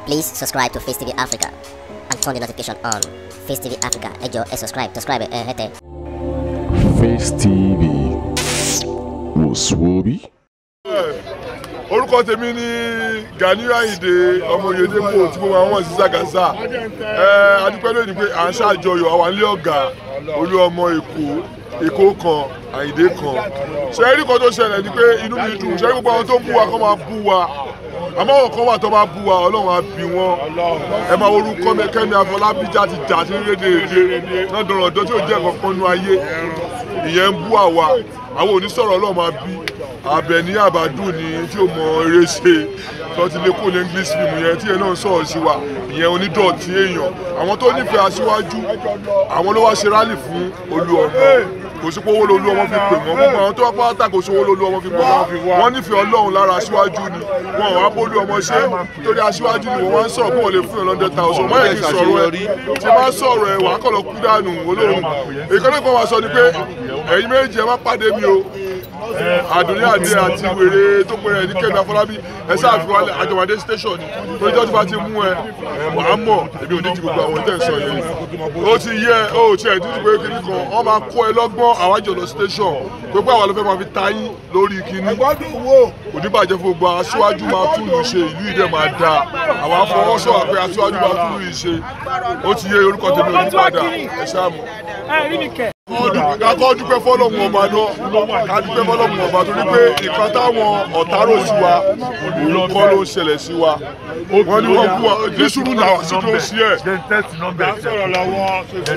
Please subscribe to Face TV Africa and turn the notification on. Face TV Africa, ẹ jọ̀ọ́ ẹ subscribe, subscribe ẹ hẹ́tẹ̀. Face TV wòsùwòbí. orúkọ tèmi ní Ganiyu Ayinde ọmọ Oyedepo tí mo máa ń wọ̀n sí Zagaza ẹ adúpẹ́ lónìí pé à ń ṣàjọyọ̀ àwọn ilé ọ̀gá olú ọmọ Èkó Èkó kan Àyìndé kan ṣe é rí kan tó ṣẹlẹ̀ ni pé inú mi dùn ṣe é rí gbogbo àwọn tó ń bú wa kó máa bú wa àmọ́ àwọn kan wà tó máa bú wa Ọlọ́run á bí wọn ẹ máa orúkọ Kẹ́mi Afọlábí já ti jà sí rédèrèdè náà dọ̀rọ̀ ọ̀dọ́ tí ò jẹ́ kankan nú ayé ìyẹn ń bú àwa àwọn onísọ̀rọ̀ Ọlọ́run máa bí Àbẹ̀ní Àbádùn ni tí ó mọ eré ṣe tó ti lè kó ní English film yẹn tí yẹn náà ń sọ̀rọ̀ sí wa ìyẹn onídọ̀tí èèyàn àwọn tó nífẹ̀ẹ́ aṣíwájú àwọn ló wá ṣe rálì fún Olúọmọ kò sí pé owó lolú ọmọ fi pè wọ́n gbogbo àwọn tó wá pátá kò sí owó lolú ọmọ fi pè wọ́n wọ́n nífẹ̀ẹ́ Ọlọ́run lára aṣíwájú ni wọn ò wá bólú ọmọ ṣe torí aṣíwájú ni wọ́n wá ń sọ̀rọ̀ pé wọ́n lè fún ìrànlọ́dẹ thousand mọ́ èyí sọ̀rọ̀ ẹ̀ tí bá sọ̀rọ̀ ẹ̀ wà á kọ̀ lọ kú dànù olóhùn ìkànnì kan wà sọ ni pé ẹ̀yin méjì ẹ má pàdé mi o àdùnní àdé àti wèrè tó pèrè ní Kẹ́mi Afọlábí ẹ sáà fi wálé àjọwádé station ni torí tí wọ́n ti bá ti mú ẹ wà á mọ̀ èmi ò ní ju gbogbo àwọn ìtẹ̀ sọ yẹn ó ti yẹ ó ti ẹ̀ títí pé kíní kan wọ́n máa kó ẹ lọ́gbọ́n àwájọ lọ station pé pé àwọn ló fẹ́ máa fi ta yín lórí kíní kò ní bàjẹ́ fún gbogbo aṣíwájú máa tún lù ṣe ìlú ìdẹ́ máa da àwọn afọwọ́sọ̀ àpẹ aṣíwájú máa tún lù ṣe ó ti yẹ orúkọ tèmi ò ní padà ẹ ṣáà mọ̀ kakọ́ dúpẹ́ fọlọ́mù ọba náà ká dúpẹ́ fọlọ́mù ọba tó ní pé nǹkan táwọn ọ̀tá rò sí wa òun kọ́ ló ń ṣẹlẹ̀ sí wa wọ́n ní wọ́n kú wa ní sùúrù náà wá sí tó ń sí ẹ̀. sọ̀rọ̀ lọ́wọ́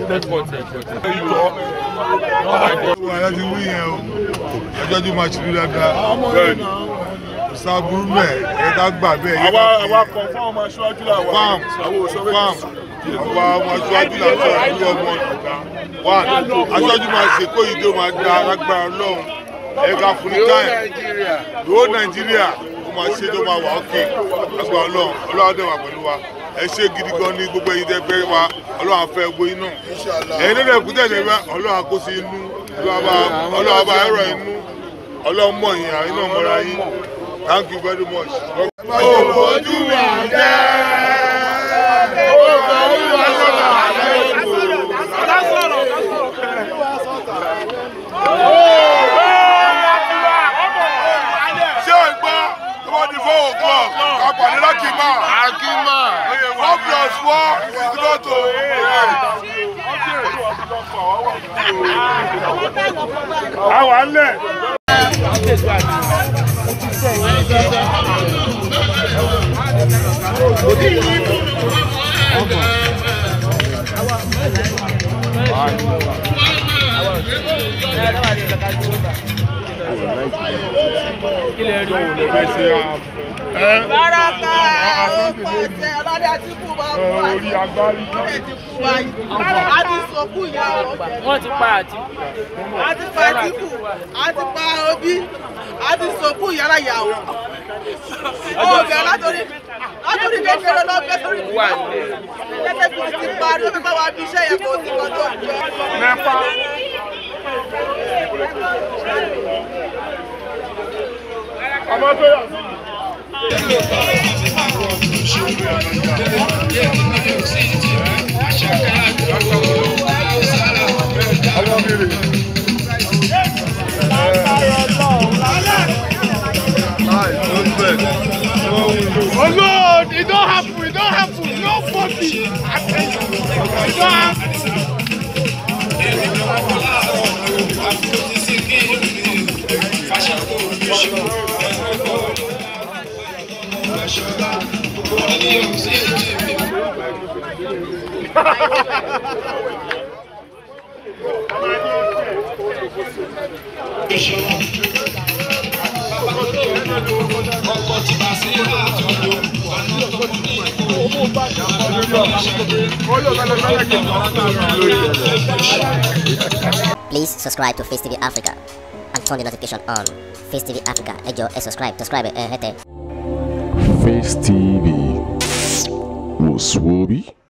wàhálà ti wí yẹn o ẹjọ́ tó máa ṣubú dáadáa sábúrú bẹ́ẹ̀ ẹ ká gbà bẹ́ẹ̀ yẹ àwa ká àwa kọ̀ fún àwọn aṣáájú làwọn fam àwọn òṣèré fam àwa ọmọ aṣáájú làwọn ìlú ọmọ wa aṣáájú máa ṣe kó yìí tó máa da alágbára Ọlọ́run ẹ ká fún ní táyà ìwó Nàìjíríà ó máa ṣe tó máa wà ókè agbára Ọlọ́run Ọlọ́run dẹ̀ wà pẹ̀lú wa ẹ ṣe gidi gan ní gbogbo ẹ̀yin tẹ́ fẹ́ wa Ọlọ́run á fẹ́ gbogbo yín náà ẹ̀yin lẹ́nu ẹ̀kú tẹ̀lé wa Ọlọ́run á kó sí inú Ọlọ́run á bá ẹ̀rọ inú Ọlọ́run mọ̀ yín àyín náà mọ̀ra yín thank you very much. ojú mi jẹ́ ṣé o gbọ́ tó bá di four o'clock ká pàdé lákìmá àkìmá four plus four is equal to àwa ńlẹ̀. Báràkà pàṣẹ ọlọ́dẹ tí kú bá kú àti ọlọ́dẹ tí kú báyìí. A ti sọ̀kú ìyá ọ̀jẹ̀. wọ́n ti pa àti A ti pa Àtíkù, a ti pa Obi, a ti sọ̀kú ìyára ìyàwó. Ọ̀bẹ látòrí látòrí kékeré lọ bẹ́ sórí ìlú. Jẹ́jẹ́ fi ti pa ló fi bá wa bí iṣẹ́ yẹn kò sí kan tó ń jọ. ọmọ tó yà sí. ọmọ mi rè. Oh Lord, it don't happen, it don't happen, no funny. It don't happen. Please subscribe to Face TV Africa and turn the notification on. Face TV Africa, ẹ jọ̀ọ́ ẹ subscribe, subscribe ẹ hẹ́tẹ̀. Face TV wòsùwòbí.